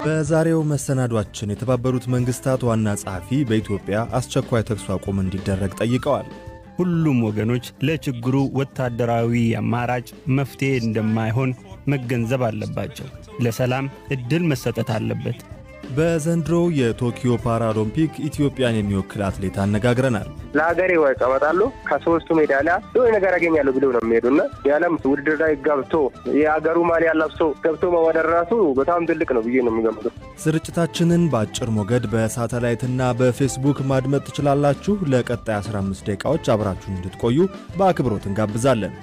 በዛሬው መሰናዷችን የተባበሩት መንግስታት ዋና ጸሐፊ በኢትዮጵያ አስቸኳይ ተኩስ አቁም እንዲደረግ ጠይቀዋል። ሁሉም ወገኖች ለችግሩ ወታደራዊ አማራጭ መፍትሔ እንደማይሆን መገንዘብ አለባቸው። ለሰላም ዕድል መሰጠት አለበት። በዘንድሮው የቶኪዮ ፓራሎምፒክ ኢትዮጵያን የሚወክል አትሌት አነጋግረናል። ለሀገሬ ወርቅ አመጣለሁ ከሶስቱ ሜዳሊያ የሆነ ነገር አገኛለሁ ብለው ነው የሚሄዱና የዓለም ውድድር ላይ ገብቶ የሀገሩ ማሊያ ለብሶ ገብቶ መወዳደር ራሱ በጣም ትልቅ ነው ብዬ ነው የሚገምተው። ስርጭታችንን በአጭር ሞገድ በሳተላይትና በፌስቡክ ማድመጥ ትችላላችሁ። ለቀጣይ 15 ደቂቃዎች አብራችሁን እንድትቆዩ በአክብሮት እንጋብዛለን።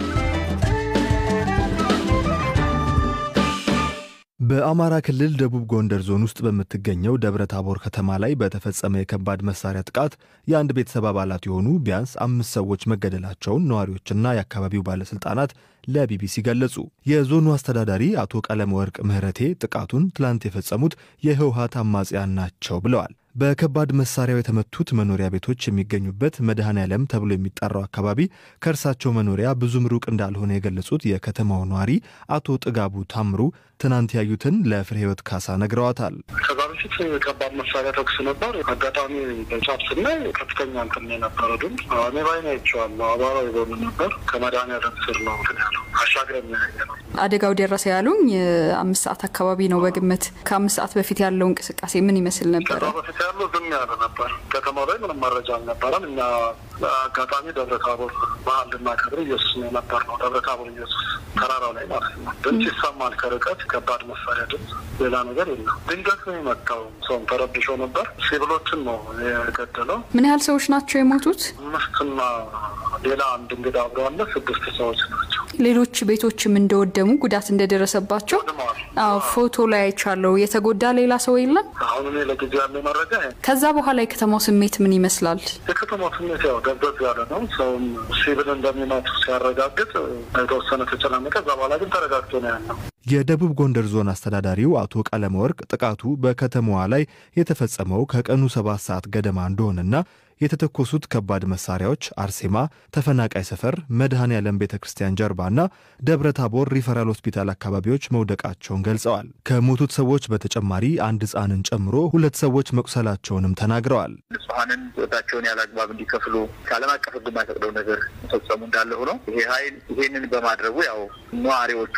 በአማራ ክልል ደቡብ ጎንደር ዞን ውስጥ በምትገኘው ደብረ ታቦር ከተማ ላይ በተፈጸመ የከባድ መሳሪያ ጥቃት የአንድ ቤተሰብ አባላት የሆኑ ቢያንስ አምስት ሰዎች መገደላቸውን ነዋሪዎችና የአካባቢው ባለሥልጣናት ለቢቢሲ ገለጹ። የዞኑ አስተዳዳሪ አቶ ቀለም ወርቅ ምህረቴ ጥቃቱን ትላንት የፈጸሙት የህወሀት አማጽያን ናቸው ብለዋል። በከባድ መሳሪያው የተመቱት መኖሪያ ቤቶች የሚገኙበት መድኃኔ ዓለም ተብሎ የሚጠራው አካባቢ ከእርሳቸው መኖሪያ ብዙም ሩቅ እንዳልሆነ የገለጹት የከተማው ነዋሪ አቶ ጥጋቡ ታምሩ ትናንት ያዩትን ለፍሬ ህይወት ካሳ ነግረዋታል። ከዛ በፊት ከባድ መሳሪያ ተኩስ ነበር። አጋጣሚ በጫፍ ስናይ ከፍተኛ እንትን የነበረው ድምፅ እኔ ባይኔ አይቼዋለሁ። አቧራ የጎኑ ነበር። ከመድኃኔ ዓለም ስር ነው እንትን ያለው አሻግረን ያየ ነው። አደጋው ደረሰ ያሉኝ አምስት ሰዓት አካባቢ ነው በግምት። ከአምስት ሰዓት በፊት ያለው እንቅስቃሴ ምን ይመስል ነበረ? ከዛ በፊት ያለው ዝም ያለ ነበር። ከተማው ላይ ምንም መረጃ አልነበረም። እኛ አጋጣሚ ደብረ ታቦር ባህል ልናከብር ኢየሱስ ነው የነበር ነው ደብረ ታቦር ኢየሱስ ተራራው ላይ ማለት ነው። ድምፅ ይሰማል ከርቀት ከባድ መሳሪያ ድምፅ፣ ሌላ ነገር የለም። ድንገት ነው የመጣው። ሰውም ተረብሾ ነበር። ሲቪሎችን ነው የገደለው። ምን ያህል ሰዎች ናቸው የሞቱት? አምስትና ሌላ አንድ እንግዳ አብሮ አለ። ስድስት ሰዎች ናቸው። ሌሎች ቤቶችም እንደወደሙ ጉዳት እንደደረሰባቸው ወድመዋል። አዎ ፎቶ ላይ አይቻለሁ። የተጎዳ ሌላ ሰው የለም? አሁን እኔ ለጊዜ ያለ መረጃ ይሄ ነው። ከዛ በኋላ የከተማው ስሜት ምን ይመስላል? የከተማው ስሜት ያው ደብዘዝ ያለ ነው። ሰውም ሲቪል እንደሚመቱ ሲያረጋግጥ የተወሰነ ተጨናነቀ። ከዛ በኋላ ግን ተረጋግቶ ነው ያለው። የደቡብ ጎንደር ዞን አስተዳዳሪው አቶ ቀለመ ወርቅ ጥቃቱ በከተማዋ ላይ የተፈጸመው ከቀኑ ሰባት ሰዓት ገደማ እንደሆነና የተተኮሱት ከባድ መሳሪያዎች አርሴማ፣ ተፈናቃይ ሰፈር፣ መድኃኔ ዓለም ቤተ ክርስቲያን ጀርባና ደብረ ታቦር ሪፈራል ሆስፒታል አካባቢዎች መውደቃቸውን ገልጸዋል። ከሞቱት ሰዎች በተጨማሪ አንድ ሕፃንን ጨምሮ ሁለት ሰዎች መቁሰላቸውንም ተናግረዋል። ንጹሐንን ሕይወታቸውን ያለ አግባብ እንዲከፍሉ ከዓለም አቀፍ ሕግ የማይፈቅደው ነገር መፈጸሙ እንዳለ ሆኖ ይሄ ኃይል ይሄንን በማድረጉ ያው ነዋሪዎቹ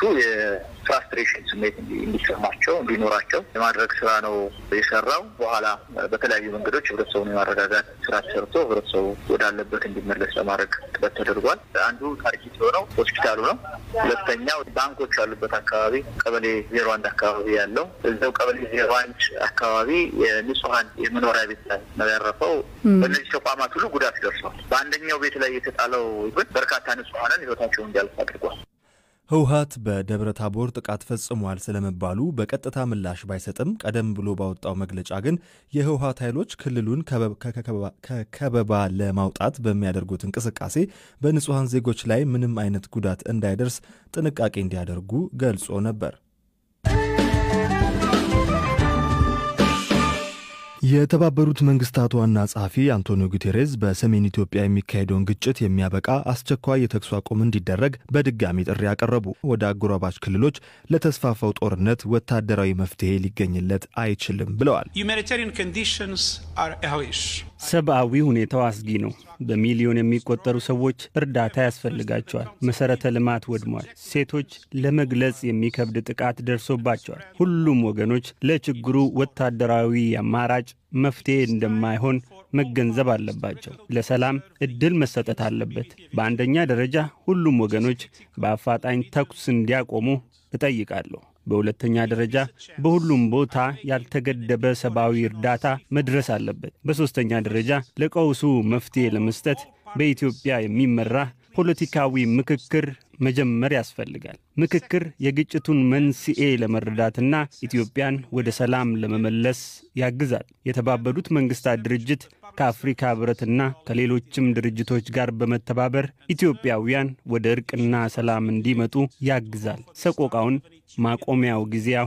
የፍራስትሬሽን ስሜት እንዲሰማቸው እንዲኖራቸው የማድረግ ስራ ነው የሰራው። በኋላ በተለያዩ መንገዶች ህብረተሰቡን የማረጋጋት ስራ ሰርቶ ህብረተሰቡ ወዳለበት እንዲመለስ ለማድረግ ጥረት ተደርጓል። አንዱ ታርጌት የሆነው ሆስፒታሉ ነው። ሁለተኛው ባንኮች ያሉበት አካባቢ ቀበሌ ዜሮ አንድ አካባቢ ያለው እዛው ቀበሌ ዜሮ አንድ አካባቢ የንጹሀን የመኖሪያ ቤት ላይ ነው ያረፈው። በእነዚህ ተቋማት ሁሉ ጉዳት ደርሷል። በአንደኛው ቤት ላይ የተጣለው ግን በርካታ ንጹሀንን ህይወታቸውን እንዲያልፍ አድርጓል። ህወሀት በደብረ ታቦር ጥቃት ፈጽሟል ስለመባሉ በቀጥታ ምላሽ ባይሰጥም ቀደም ብሎ ባወጣው መግለጫ ግን የህወሀት ኃይሎች ክልሉን ከከበባ ለማውጣት በሚያደርጉት እንቅስቃሴ በንጹሐን ዜጎች ላይ ምንም አይነት ጉዳት እንዳይደርስ ጥንቃቄ እንዲያደርጉ ገልጾ ነበር። የተባበሩት መንግስታት ዋና ጸሐፊ አንቶኒዮ ጉቴሬዝ በሰሜን ኢትዮጵያ የሚካሄደውን ግጭት የሚያበቃ አስቸኳይ የተኩስ አቁም እንዲደረግ በድጋሚ ጥሪ ያቀረቡ። ወደ አጎራባች ክልሎች ለተስፋፋው ጦርነት ወታደራዊ መፍትሄ ሊገኝለት አይችልም ብለዋል። ሰብአዊ ሁኔታው አስጊ ነው። በሚሊዮን የሚቆጠሩ ሰዎች እርዳታ ያስፈልጋቸዋል። መሰረተ ልማት ወድሟል። ሴቶች ለመግለጽ የሚከብድ ጥቃት ደርሶባቸዋል። ሁሉም ወገኖች ለችግሩ ወታደራዊ አማራጭ መፍትሄ እንደማይሆን መገንዘብ አለባቸው። ለሰላም ዕድል መሰጠት አለበት። በአንደኛ ደረጃ ሁሉም ወገኖች በአፋጣኝ ተኩስ እንዲያቆሙ እጠይቃለሁ። በሁለተኛ ደረጃ በሁሉም ቦታ ያልተገደበ ሰብአዊ እርዳታ መድረስ አለበት። በሦስተኛ ደረጃ ለቀውሱ መፍትሔ ለመስጠት በኢትዮጵያ የሚመራ ፖለቲካዊ ምክክር መጀመር ያስፈልጋል። ምክክር የግጭቱን መንስኤ ለመረዳትና ኢትዮጵያን ወደ ሰላም ለመመለስ ያግዛል። የተባበሩት መንግስታት ድርጅት ከአፍሪካ ህብረትና ከሌሎችም ድርጅቶች ጋር በመተባበር ኢትዮጵያውያን ወደ እርቅና ሰላም እንዲመጡ ያግዛል። ሰቆቃውን ማቆሚያው ጊዜ አሁን ነው።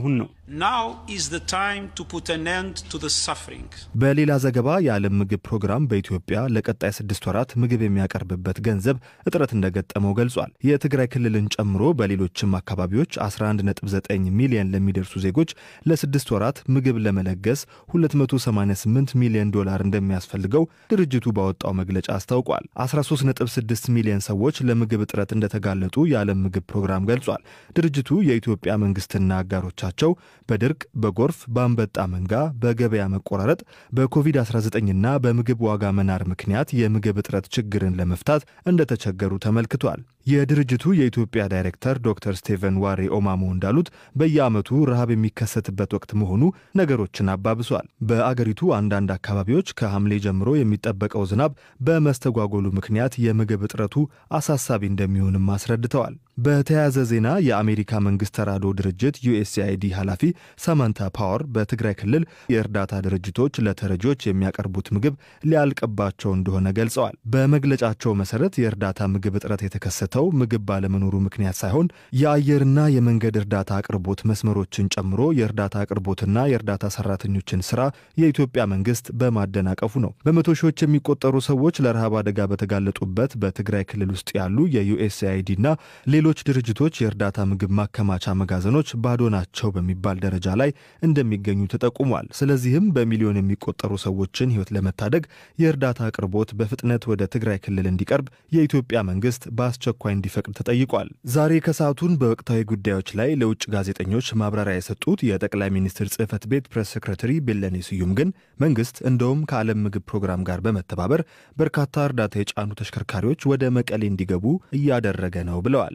በሌላ ዘገባ የዓለም ምግብ ፕሮግራም በኢትዮጵያ ለቀጣይ ስድስት ወራት ምግብ የሚያቀርብበት ገንዘብ እጥረት እንደገጠመው ገልጿል። የትግራይ ክልልን ጨምሮ በሌሎችም አካባቢዎች 11.9 ሚሊዮን ለሚደርሱ ዜጎች ለስድስት ወራት ምግብ ለመለገስ 288 ሚሊዮን ዶላር እንደሚያስፈልገው ድርጅቱ ባወጣው መግለጫ አስታውቋል። 13.6 ሚሊዮን ሰዎች ለምግብ እጥረት እንደተጋለጡ የዓለም ምግብ ፕሮግራም ገልጿል። ድርጅቱ የኢትዮጵያ መንግስትና አጋሮቻቸው በድርቅ፣ በጎርፍ፣ በአንበጣ መንጋ፣ በገበያ መቆራረጥ፣ በኮቪድ-19ና በምግብ ዋጋ መናር ምክንያት የምግብ እጥረት ችግርን ለመፍታት እንደተቸገሩ ተመልክቷል። የድርጅቱ የኢትዮጵያ ዳይሬክተር ዶክተር ስቴቨን ዋሬ ኦማሞ እንዳሉት በየዓመቱ ረሃብ የሚከሰትበት ወቅት መሆኑ ነገሮችን አባብሷል። በአገሪቱ አንዳንድ አካባቢዎች ከሐምሌ ጀምሮ የሚጠበቀው ዝናብ በመስተጓጎሉ ምክንያት የምግብ እጥረቱ አሳሳቢ እንደሚሆንም አስረድተዋል። በተያያዘ ዜና የአሜሪካ መንግስት ተራድኦ ድርጅት ዩኤስኤአይዲ ኃላፊ ሳማንታ ፓወር በትግራይ ክልል የእርዳታ ድርጅቶች ለተረጂዎች የሚያቀርቡት ምግብ ሊያልቅባቸው እንደሆነ ገልጸዋል። በመግለጫቸው መሰረት የእርዳታ ምግብ እጥረት የተከሰተው ምግብ ባለመኖሩ ምክንያት ሳይሆን የአየርና የመንገድ እርዳታ አቅርቦት መስመሮችን ጨምሮ የእርዳታ አቅርቦትና የእርዳታ ሰራተኞችን ስራ የኢትዮጵያ መንግስት በማደናቀፉ ነው። በመቶ ሺዎች የሚቆጠሩ ሰዎች ለረሃብ አደጋ በተጋለጡበት በትግራይ ክልል ውስጥ ያሉ የዩኤስኤአይዲና ሌሎች ድርጅቶች የእርዳታ ምግብ ማከማቻ መጋዘኖች ባዶ ናቸው በሚባል ደረጃ ላይ እንደሚገኙ ተጠቁሟል። ስለዚህም በሚሊዮን የሚቆጠሩ ሰዎችን ሕይወት ለመታደግ የእርዳታ አቅርቦት በፍጥነት ወደ ትግራይ ክልል እንዲቀርብ የኢትዮጵያ መንግስት በአስቸኳይ እንዲፈቅድ ተጠይቋል። ዛሬ ከሰዓቱን በወቅታዊ ጉዳዮች ላይ ለውጭ ጋዜጠኞች ማብራሪያ የሰጡት የጠቅላይ ሚኒስትር ጽህፈት ቤት ፕሬስ ሴክሬታሪ ቢለኔ ስዩም ግን መንግስት እንደውም ከዓለም ምግብ ፕሮግራም ጋር በመተባበር በርካታ እርዳታ የጫኑ ተሽከርካሪዎች ወደ መቀሌ እንዲገቡ እያደረገ ነው ብለዋል።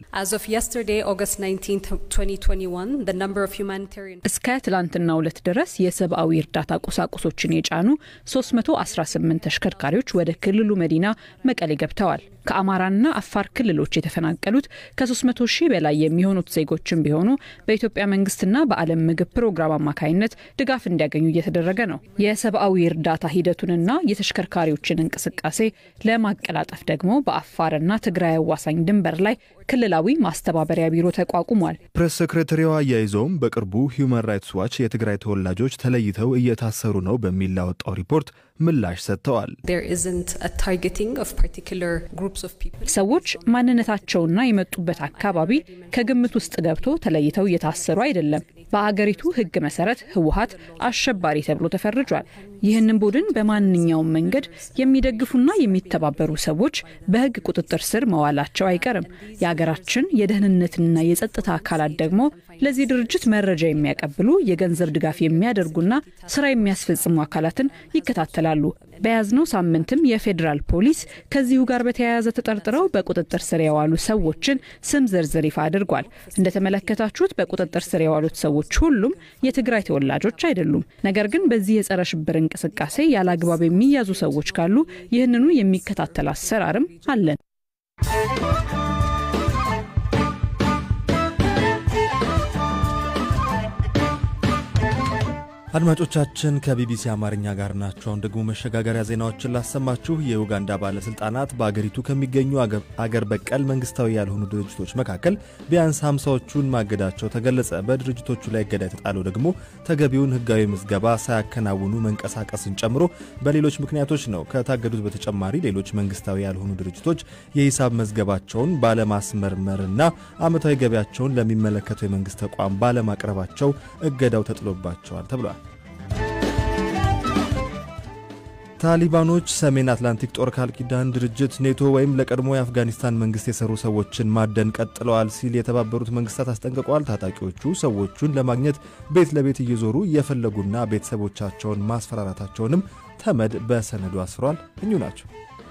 እስከ ትላንትናው ዕለት ድረስ የሰብአዊ እርዳታ ቁሳቁሶችን የጫኑ 318 ተሽከርካሪዎች ወደ ክልሉ መዲና መቀሌ ገብተዋል። ከአማራና አፋር ክልሎች የተፈናቀሉት ከ300 ሺህ በላይ የሚሆኑት ዜጎችን ቢሆኑ በኢትዮጵያ መንግስትና በዓለም ምግብ ፕሮግራም አማካይነት ድጋፍ እንዲያገኙ እየተደረገ ነው። የሰብአዊ እርዳታ ሂደቱንና የተሽከርካሪዎችን እንቅስቃሴ ለማቀላጠፍ ደግሞ በአፋርና ትግራይ አዋሳኝ ድንበር ላይ ክልላዊ ማስተባበሪያ ቢሮ ተቋቁሟል። ፕሬስ ሴክሬታሪዋ አያይዘውም በቅርቡ ሂውማን ራይትስ ዋች የትግራይ ተወላጆች ተለይተው እየታሰሩ ነው በሚል ላወጣው ሪፖርት ምላሽ ሰጥተዋል። ሰዎች ማንነታቸውና የመጡበት አካባቢ ከግምት ውስጥ ገብቶ ተለይተው እየታሰሩ አይደለም። በአገሪቱ ሕግ መሰረት ህወሀት አሸባሪ ተብሎ ተፈርጇል። ይህንን ቡድን በማንኛውም መንገድ የሚደግፉና የሚተባበሩ ሰዎች በሕግ ቁጥጥር ስር መዋላቸው አይቀርም። የሀገራችን የደህንነትና የጸጥታ አካላት ደግሞ ለዚህ ድርጅት መረጃ የሚያቀብሉ የገንዘብ ድጋፍ የሚያደርጉና ስራ የሚያስፈጽሙ አካላትን ይከታተላሉ። በያዝነው ሳምንትም የፌዴራል ፖሊስ ከዚሁ ጋር በተያያዘ ተጠርጥረው በቁጥጥር ስር የዋሉ ሰዎችን ስም ዝርዝር ይፋ አድርጓል። እንደተመለከታችሁት በቁጥጥር ስር የዋሉት ሰዎች ሁሉም የትግራይ ተወላጆች አይደሉም። ነገር ግን በዚህ የጸረ ሽብር እንቅስቃሴ ያለ አግባብ የሚያዙ ሰዎች ካሉ ይህንኑ የሚከታተል አሰራርም አለን። አድማጮቻችን ከቢቢሲ አማርኛ ጋር ናቸው። አሁን ደግሞ መሸጋገሪያ ዜናዎችን ላሰማችሁ። የኡጋንዳ ባለሥልጣናት በአገሪቱ ከሚገኙ አገር በቀል መንግስታዊ ያልሆኑ ድርጅቶች መካከል ቢያንስ ሃምሳዎቹን ማገዳቸው ተገለጸ። በድርጅቶቹ ላይ እገዳ የተጣለው ደግሞ ተገቢውን ሕጋዊ ምዝገባ ሳያከናውኑ መንቀሳቀስን ጨምሮ በሌሎች ምክንያቶች ነው። ከታገዱት በተጨማሪ ሌሎች መንግስታዊ ያልሆኑ ድርጅቶች የሂሳብ መዝገባቸውን ባለማስመርመርና ዓመታዊ ገቢያቸውን ለሚመለከተው የመንግስት ተቋም ባለማቅረባቸው እገዳው ተጥሎባቸዋል ተብሏል። ታሊባኖች ሰሜን አትላንቲክ ጦር ቃል ኪዳን ድርጅት ኔቶ ወይም ለቀድሞ የአፍጋኒስታን መንግስት የሰሩ ሰዎችን ማደን ቀጥለዋል ሲል የተባበሩት መንግስታት አስጠንቅቀዋል። ታጣቂዎቹ ሰዎቹን ለማግኘት ቤት ለቤት እየዞሩ እየፈለጉና ቤተሰቦቻቸውን ማስፈራራታቸውንም ተመድ በሰነዱ አስፍሯል። እኙ ናቸው።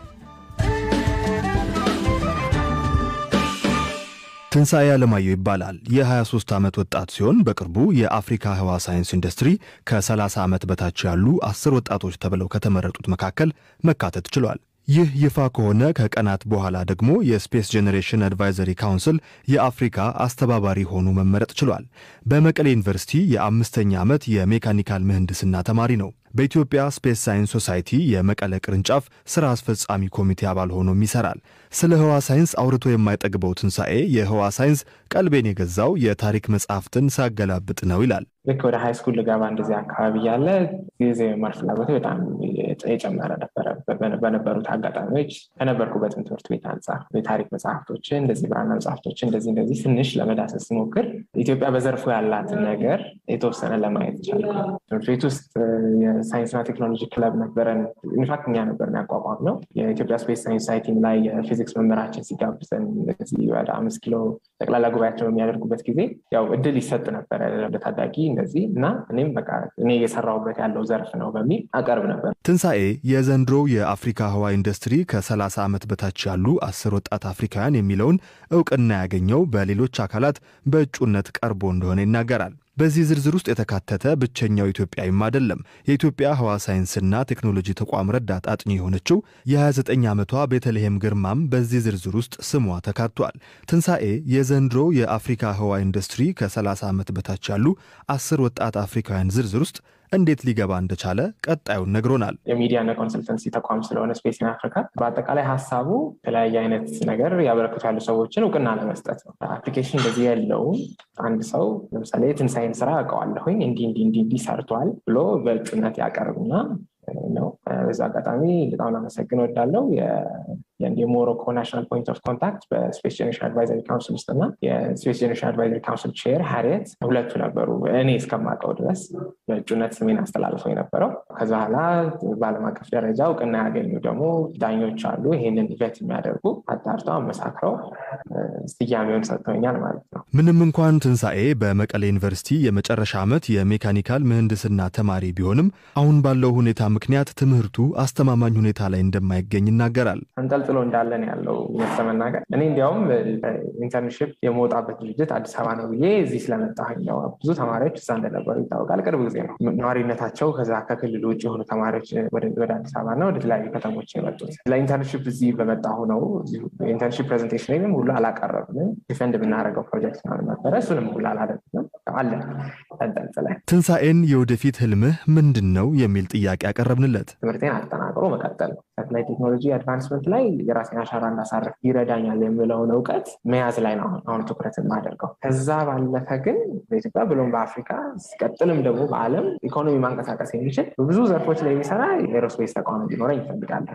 ትንሣኤ አለማየሁ ይባላል። የ23 ዓመት ወጣት ሲሆን በቅርቡ የአፍሪካ ህዋ ሳይንስ ኢንዱስትሪ ከ30 ዓመት በታች ያሉ 10 ወጣቶች ተብለው ከተመረጡት መካከል መካተት ችሏል። ይህ ይፋ ከሆነ ከቀናት በኋላ ደግሞ የስፔስ ጄኔሬሽን አድቫይዘሪ ካውንስል የአፍሪካ አስተባባሪ ሆኖ መመረጥ ችሏል። በመቀሌ ዩኒቨርሲቲ የአምስተኛ ዓመት የሜካኒካል ምህንድስና ተማሪ ነው። በኢትዮጵያ ስፔስ ሳይንስ ሶሳይቲ የመቀለ ቅርንጫፍ ስራ አስፈጻሚ ኮሚቴ አባል ሆኖም ይሰራል። ስለ ህዋ ሳይንስ አውርቶ የማይጠግበው ትንሣኤ የህዋ ሳይንስ ቀልቤን የገዛው የታሪክ መጽሐፍትን ሳገላብጥ ነው ይላል። ልክ ወደ ሃይ ስኩል ልገባ እንደዚህ አካባቢ ያለ ጊዜ መማር ፍላጎቴ በጣም የጨመረ ነበረ። በነበሩት አጋጣሚዎች ከነበርኩበትም ትምህርት ቤት አንጻር የታሪክ መጽሐፍቶችን እንደዚህ ብራና መጽሐፍቶችን እንደዚህ እንደዚህ ትንሽ ለመዳሰስ ሲሞክር ኢትዮጵያ በዘርፉ ያላትን ነገር የተወሰነ ለማየት ቻልኩ። ትምህርት ቤት ውስጥ የሳይንስና ቴክኖሎጂ ክለብ ነበረን። ኢንፋክት እኛ ነበርን ያቋቋም ነው። የኢትዮጵያ ስፔስ ሳይንስ ሳይቲም ላይ የፊዚክስ መምህራችን ሲጋብዘን ወደ አምስት ኪሎ ጠቅላላ ጉባኤያቸው በሚያደርጉበት ጊዜ ያው እድል ይሰጥ ነበረ ለታዳጊ እንደዚህ እና እኔም በቃ እኔ እየሰራሁበት ያለው ዘርፍ ነው በሚል አቀርብ ነበር። ትንሣኤ የዘንድሮ የአፍሪካ ህዋ ኢንዱስትሪ ከ30 ዓመት በታች ያሉ አስር ወጣት አፍሪካውያን የሚለውን እውቅና ያገኘው በሌሎች አካላት በእጩነት ቀርቦ እንደሆነ ይናገራል። በዚህ ዝርዝር ውስጥ የተካተተ ብቸኛው ኢትዮጵያዊም አይደለም። የኢትዮጵያ ህዋ ሳይንስና ቴክኖሎጂ ተቋም ረዳት አጥኚ የሆነችው የ29 ዓመቷ ቤተልሔም ግርማም በዚህ ዝርዝር ውስጥ ስሟ ተካቷል። ትንሣኤ የዘንድሮ የአፍሪካ ህዋ ኢንዱስትሪ ከ30 ዓመት በታች ያሉ አስር ወጣት አፍሪካውያን ዝርዝር ውስጥ እንዴት ሊገባ እንደቻለ ቀጣዩን ነግሮናል። የሚዲያና ኮንሰልተንሲ ተቋም ስለሆነ ስፔስ ኢን አፍሪካ በአጠቃላይ ሀሳቡ የተለያየ አይነት ነገር ያበረክቱ ያሉ ሰዎችን እውቅና ለመስጠት ነው። አፕሊኬሽን እንደዚህ የለውም። አንድ ሰው ለምሳሌ የትንሳኤን ስራ አውቀዋለሁኝ እንዲህ እንዲህ እንዲህ እንዲህ ሰርቷል ብሎ በእጩነት ያቀርብና ነው። በዛ አጋጣሚ በጣም ላመሰግን ወዳለው የሞሮኮ ናሽናል ፖይንት ኦፍ ኮንታክት በስፔስ ጀኔሬሽን አድቫይዘሪ ካውንስል ውስጥ እና የስፔስ ጀኔሬሽን አድቫይዘሪ ካውንስል ቼር ሀሪየት ሁለቱ ነበሩ። እኔ እስከማውቀው ድረስ በእጩነት ስሜን አስተላልፈው የነበረው። ከዛ በኋላ በዓለም አቀፍ ደረጃ እውቅና ያገኙ ደግሞ ዳኞች አሉ። ይህንን ኢቨንት የሚያደርጉ አጣርተው አመሳክረው ስያሜውን ሰጥተውኛል ማለት ነው። ምንም እንኳን ትንሣኤ በመቀሌ ዩኒቨርሲቲ የመጨረሻ ዓመት የሜካኒካል ምህንድስና ተማሪ ቢሆንም አሁን ባለው ሁኔታ ምክንያት ትምህርቱ አስተማማኝ ሁኔታ ላይ እንደማይገኝ ይናገራል። አንጠልጥሎ እንዳለን ያለው እውነት ለመናገር እኔ እንዲያውም ኢንተርንሽፕ የመውጣበት ድርጅት አዲስ አበባ ነው ብዬ እዚህ ስለመጣሁኝ ነው። ብዙ ተማሪዎች እዛ እንደነበሩ ይታወቃል። ቅርብ ጊዜ ነው ነዋሪነታቸው ከዛ ከክልል ውጭ የሆኑ ተማሪዎች ወደ አዲስ አበባ እና ወደ ተለያዩ ከተሞች የመጡት ለኢንተርንሽፕ እዚህ በመጣሁ ነው። ኢንተርንሽፕ ፕሬዘንቴሽን ሁሉ አላቀረብንም። ዲፈንድ የምናደርገው ፕሮጀክት ነበረ። እሱንም ሁሉ አላደረግንም። አለን ተንጠልጥለን። ትንሣኤን የወደፊት ህልምህ ምንድን ነው የሚል ጥያቄ ያቀረብንለት ትምህርቴን አጠናቅሮ መቀጠል ነው። ሳተላይት ቴክኖሎጂ አድቫንስመንት ላይ የራሴን አሻራ እንዳሳረፍ ይረዳኛል የምለውን እውቀት መያዝ ላይ ነው አሁን ትኩረት የማደርገው። ከዛ ባለፈ ግን በኢትዮጵያ ብሎም በአፍሪካ ሲቀጥልም ደግሞ በዓለም ኢኮኖሚ ማንቀሳቀስ የሚችል በብዙ ዘርፎች ላይ የሚሰራ የኤሮስፔስ ተቋም እንዲኖረኝ ይፈልጋለሁ።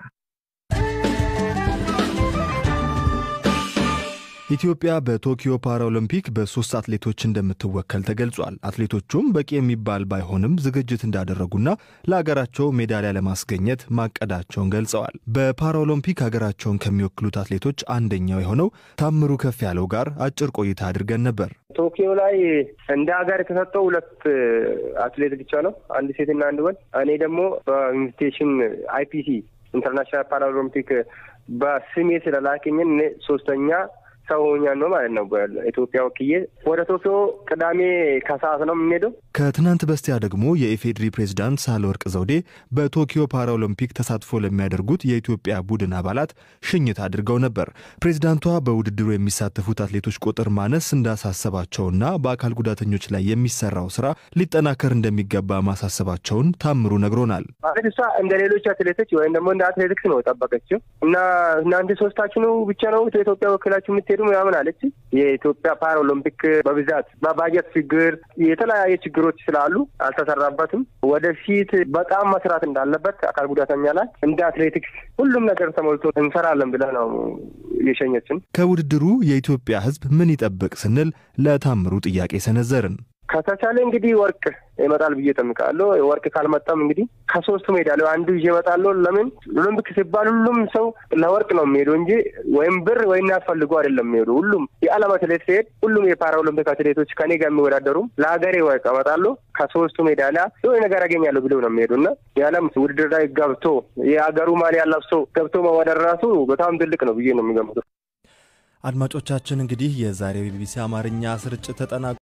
ኢትዮጵያ በቶኪዮ ፓራኦሎምፒክ በሶስት አትሌቶች እንደምትወከል ተገልጿል። አትሌቶቹም በቂ የሚባል ባይሆንም ዝግጅት እንዳደረጉና ለሀገራቸው ሜዳሊያ ለማስገኘት ማቀዳቸውን ገልጸዋል። በፓራኦሎምፒክ ሀገራቸውን ከሚወክሉት አትሌቶች አንደኛው የሆነው ታምሩ ከፍ ያለው ጋር አጭር ቆይታ አድርገን ነበር። ቶኪዮ ላይ እንደ ሀገር የተሰጠው ሁለት አትሌት ብቻ ነው፣ አንድ ሴትና አንድ ወንድ። እኔ ደግሞ በኢንቪቴሽን አይፒሲ ኢንተርናሽናል ፓራኦሎምፒክ በስሜ ስለላከኝን ሶስተኛ ሰው ሆኛል ነው ማለት ነው። በኢትዮጵያ ወክዬ ወደ ቶኪዮ ቅዳሜ ከሰዓት ነው የምንሄደው። ከትናንት በስቲያ ደግሞ የኢፌዴሪ ፕሬዝዳንት ሳህለወርቅ ዘውዴ በቶኪዮ ፓራኦሎምፒክ ተሳትፎ ለሚያደርጉት የኢትዮጵያ ቡድን አባላት ሽኝት አድርገው ነበር። ፕሬዝዳንቷ በውድድሩ የሚሳተፉት አትሌቶች ቁጥር ማነስ እንዳሳሰባቸውና በአካል ጉዳተኞች ላይ የሚሰራው ስራ ሊጠናከር እንደሚገባ ማሳሰባቸውን ታምሩ ነግሮናል። ማለት እሷ እንደ ሌሎች አትሌቶች ወይም ደግሞ እንደ አትሌቲክስ ነው የጠበቀችው እና እናንተ ሶስታችሁ ነው ብቻ ነው ኢትዮጵያ ወክላችሁ የምትሄዱ ምናምን አለች። የኢትዮጵያ ፓራኦሎምፒክ በብዛት በባጀት ችግር የተለያየ ችግሮች ስላሉ አልተሰራበትም። ወደፊት በጣም መስራት እንዳለበት አካል ጉዳተኛ ላይ እንደ አትሌቲክስ ሁሉም ነገር ተሞልቶ እንሰራለን ብለን ነው የሸኘችን። ከውድድሩ የኢትዮጵያ ሕዝብ ምን ይጠብቅ ስንል ለታምሩ ጥያቄ ሰነዘርን። ከተቻለ እንግዲህ ወርቅ ይመጣል ብዬ እጠብቃለሁ። ወርቅ ካልመጣም እንግዲህ ከሶስቱ ሜዳሊያ አንዱ ይዤ እመጣለሁ። ለምን ኦሎምፒክ ሲባል ሁሉም ሰው ለወርቅ ነው የሚሄዱ እንጂ ወይም ብር ወይ እናስፈልጉ አይደለም የሚሄዱ። ሁሉም የዓለም አትሌት ሲሄድ ሁሉም የፓራ ኦሎምፒክ አትሌቶች ከኔ ጋር የሚወዳደሩም ለሀገሬ ወርቅ እመጣለሁ ከሶስቱ ሜዳሊያ የሆነ ነገር አገኛለሁ ብለው ነው የሚሄዱ እና የዓለም ውድድር ላይ ገብቶ የሀገሩ ማሊያ ለብሶ ገብቶ መወዳደር ራሱ በጣም ትልቅ ነው ብዬ ነው የሚገምቱ። አድማጮቻችን እንግዲህ የዛሬው የቢቢሲ አማርኛ ስርጭት ተጠናቋል።